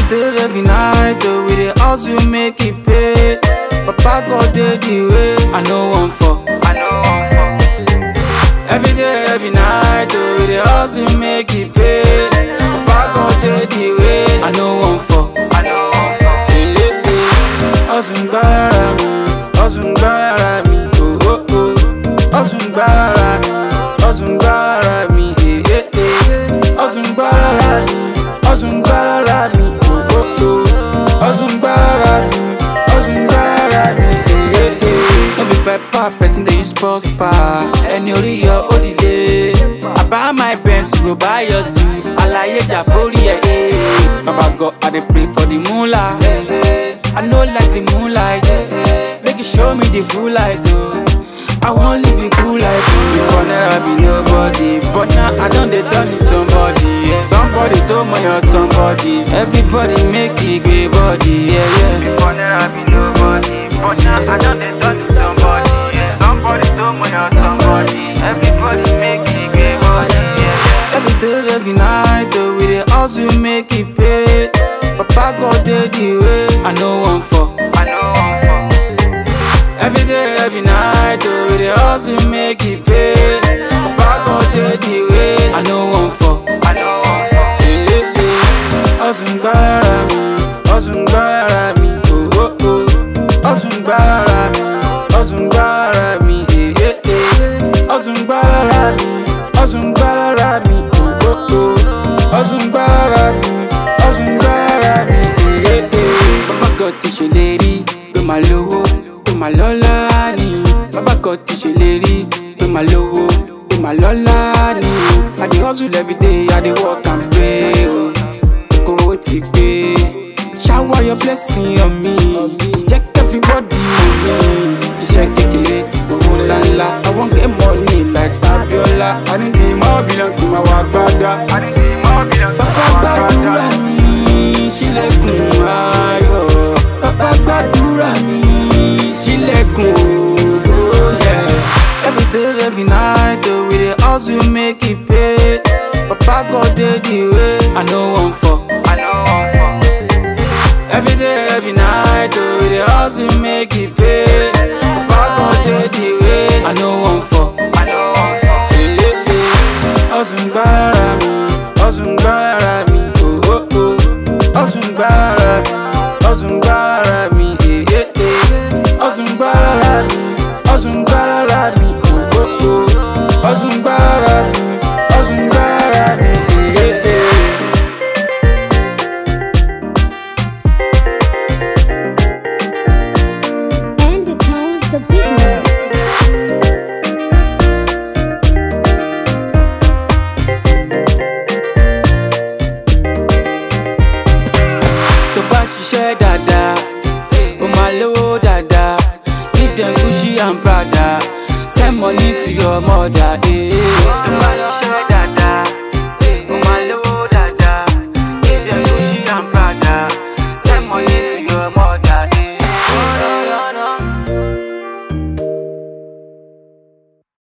day, every night, oh, we dey hustle make it pay. Papa God dey the way, I know one for. I know one for. Every day, every night, oh, we dey hustle make it pay. Papa God dey the way, I know one for. I know one for. Eh, eh, eh. Hustle gbára mi, hustle gbára mi, oh oh oh. Hustle gbára mi, hustle gbára mi, eh eh eh. Hustle gbára mi, hustle gbára mi, oh oh oh. Hustle gbára mi, hustle gbára mi, eh eh eh. No be pepper, person dey use pulse pa. Ẹni orí yọ ó dìde. I buy my Benz, you go buy yours too. Àlàyé jà forí ẹ̀ eh. Baba God, I dey pray for the moolah. I no like the moonlight. Make you show me the full light, oh. I wan live a cool life. oh. Before never be nobody, but now I don dey turn to somebody. Yeah. Somebody told me you're somebody. Everybody make it great body, yeah yeah. Before never be nobody, but now I don dey turn to somebody. Yeah. Somebody told me you're somebody. Everybody make it great body, yeah yeah. Every day, every night, oh, we dey hustle make it pay. Papa God dey the way, I know one for. I know one for. Every day, every night, oh, we dey hustle make it pay. Papa God dey the way, I know one for. I know one for. Eh, eh, eh. Hustle gbára mi, hustle gbára mi, oh oh oh. Hustle gbára mi, hustle gbára mi, eh eh eh. Hustle gbára mi, hustle gbára mi, oh oh oh. Hustle gbára mi, hustle gbára mi, eh eh eh. Bàbá God ti ṣèlérí pé màá lówó, pé màá lọ́lá ni. Bàbá God ti ṣèlérí pé màá lówó, pé màá lọ́lá ni. I dey hustle every day, I dey work and pray. Oh. Kówó ti pé. Shower your blessing on me. Jẹ́ kí everybody mọ̀ mí. Iṣẹ́ kékeré, owó ńláńlá. I wan get money like Abiola. I need the more billions kí n máa wá gbádá. I need the more billions kí n máa wá gbádá. Bàbá gbàdúrà mi, ṣílẹ̀kùn ayọ̀. Bàbá gbàdúrà mi, ṣílẹ̀kùn ògo. yeah. Every day, every night, oh, we dey hustle make it pay. Papa God dey the way, I know one for. I know one for. Every day, every night, oh, we dey hustle make it pay. Papa God dey the way, I know one for. I know one for. Eh, eh, eh. Hustle gbára mi, hustle gbára mi, oh oh oh. Hustle gbára mi, hustle gbára mi, eh eh eh. Hustle gbára mi, hustle gbára mi, oh oh oh. Hustle gbára mi, hustle gbára mi, eh eh eh. And it owns the beat. tó bá ṣiṣẹ́ dáadáa ó máa lówó dáadáa give them gucci and prada send money to your mother. Eh.